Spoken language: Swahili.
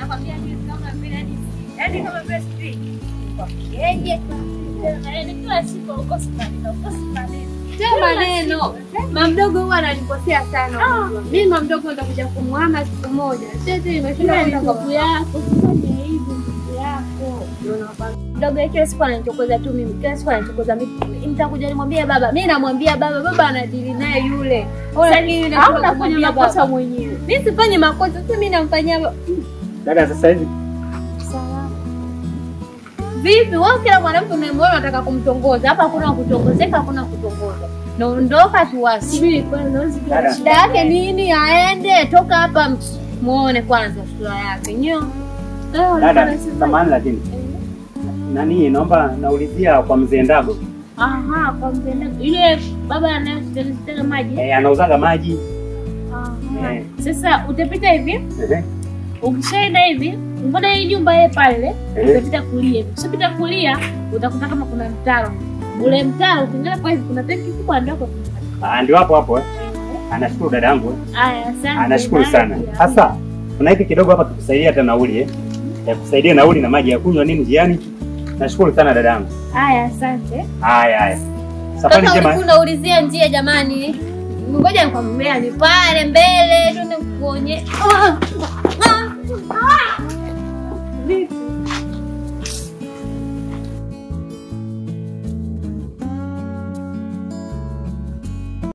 nakwambia hivi kama vile yani yani kama vile sijui wapigeje yani kila siku ukosi maneno ukosi maneno Sio maneno. Mamdogo huwa analikosea sana. unajua. Mimi mamdogo nitakuja kumwama siku moja. Sasa imeshinda kwenda kwa ndugu yako fanya hivi ndugu yako mdogo kila siku ananichokoza tu mimi kila siku ananichokoza mimi nitakuja nimwambie baba mimi namwambia baba baba anadili naye yule Lakini au unafanya nafanya makosa makosa mwenyewe. mimi sifanyi makosa sasa mimi namfanyia ba- Dada, sasa hivi vipi wewe kila mwanamke unayemwona unataka kumtongoza hapa hakuna kutongozeka hakuna kutongoza naondoka tuwasi Subiri kwanza usikie Dada. shida yake nini aende toka hapa muone kwanza sura yake nyo dada, samahani lakini nani, naomba naulizia kwa mzee Ndago. aha kwa mpenda yule baba anayetega maji Eh, anauzaga maji. Aha. Eh. Sasa utapita hivi, Ehe. ukishaenda hivi, mbona hii nyumba ile pale, Eh. utapita kulia hivi. Ukishapita kulia, utakuta kama kuna mtaro. Ule mtaro ukiangalia kwa hivi kuna tanki kubwa ndogo. Ah, ndio hapo hapo. eh. Anashukuru dada yangu. eh. Aya, asante. Anashukuru sana. Bye. Sasa kuna hiki kidogo hapa tukusaidia hata nauli eh. Ya kusaidia nauli na maji ya kunywa nini njiani. Nashukuru sana dada yangu. Aya, asante. Haya haya. Safari Kaka njema. ulikuwa unaulizia njia jamani. Ngoja nikwambia ni pale mbele tu nikuonye. Ah! Ah!